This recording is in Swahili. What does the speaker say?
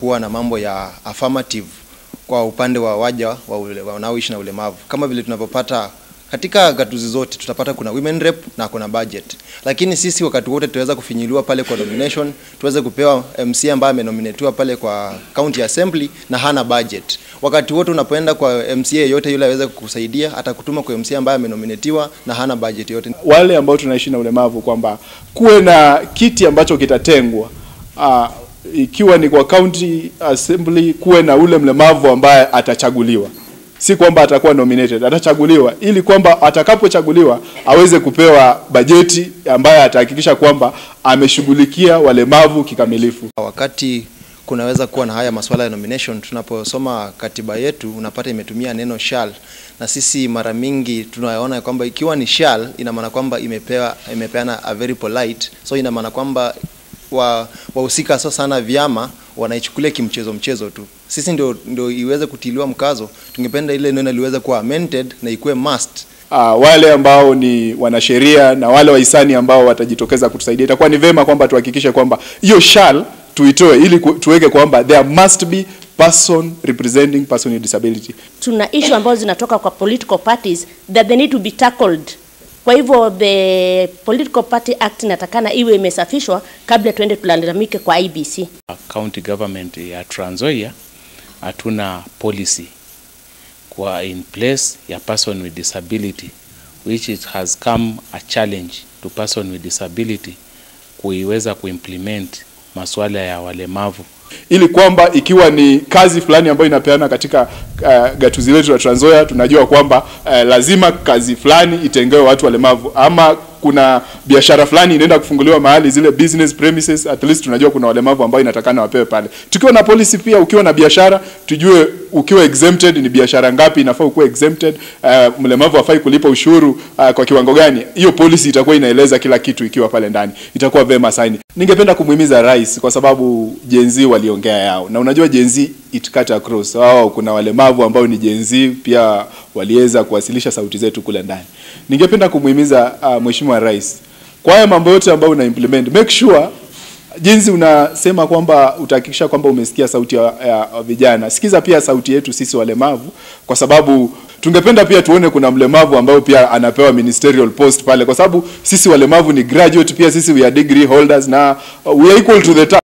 kuwa na mambo ya affirmative kwa upande wa waja wa ule- wanaoishi na ulemavu, kama vile tunavyopata katika gatuzi zote tutapata kuna women rep na kuna budget, lakini sisi wakati wote tuweza kufinyiliwa pale kwa nomination, tuweze kupewa MC ambaye amenominatiwa pale kwa county assembly na hana budget. Wakati wote unapoenda kwa MCA yote yule aweze kukusaidia, atakutuma kwa MC ambaye amenominatiwa na hana budget yote. wale ambao tunaishi na ulemavu kwamba kuwe na kiti ambacho kitatengwa uh, ikiwa ni kwa county assembly, kuwe na ule mlemavu ambaye atachaguliwa, si kwamba atakuwa nominated, atachaguliwa ili kwamba atakapochaguliwa aweze kupewa bajeti ambaye atahakikisha kwamba ameshughulikia walemavu kikamilifu. Wakati kunaweza kuwa na haya masuala ya nomination, tunaposoma katiba yetu unapata imetumia neno shall, na sisi mara mingi tunaona kwamba ikiwa ni shall ina maana kwamba imepewa imepeana a very polite, so ina maana kwamba wa wahusika sio sana vyama wanaichukulia kimchezo mchezo tu. Sisi ndio, ndio iweze kutiliwa mkazo, tungependa ile neno liweze kuwa amended na ikuwe must uh, wale ambao ni wanasheria na wale wahisani ambao watajitokeza kutusaidia, itakuwa ni vema kwamba tuhakikishe kwamba hiyo shall tuitoe ili ku- tuweke kwamba there must be person representing person with disability. tuna issue ambazo zinatoka kwa political parties that they need to be tackled. Kwa hivyo the political party act inatakana iwe imesafishwa kabla tuende tulalamike kwa IBC. county government ya Trans Nzoia hatuna policy kwa in place ya person with disability which it has come a challenge to person with disability kuiweza kuimplement masuala ya walemavu ili kwamba ikiwa ni kazi fulani ambayo inapeana katika uh, gatuzi letu la Trans Nzoia, tunajua kwamba uh, lazima kazi fulani itengewe watu walemavu, ama kuna biashara fulani inaenda kufunguliwa mahali, zile business premises, at least tunajua kuna walemavu ambao inatakana wapewe pale. Tukiwa na policy pia, ukiwa na biashara tujue ukiwa exempted ni biashara ngapi inafaa ukuwe exempted, uh, mlemavu hafai kulipa ushuru uh, kwa kiwango gani. Hiyo policy itakuwa inaeleza kila kitu ikiwa pale ndani, itakuwa vema sana. Ningependa kumuhimiza rais kwa sababu Gen Z waliongea yao, na unajua Gen Z it cut across. Wao kuna walemavu ambao ni Gen Z pia waliweza kuwasilisha sauti zetu kule ndani. Ningependa kumuhimiza uh, Mheshimiwa Rais kwa haya mambo yote ambayo una implement, make sure jinsi unasema kwamba utahakikisha kwamba umesikia sauti ya, ya, ya vijana, sikiza pia sauti yetu sisi walemavu, kwa sababu tungependa pia tuone kuna mlemavu ambao pia anapewa ministerial post pale, kwa sababu sisi walemavu ni graduate, pia sisi we are degree holders na uh, we are equal to the task.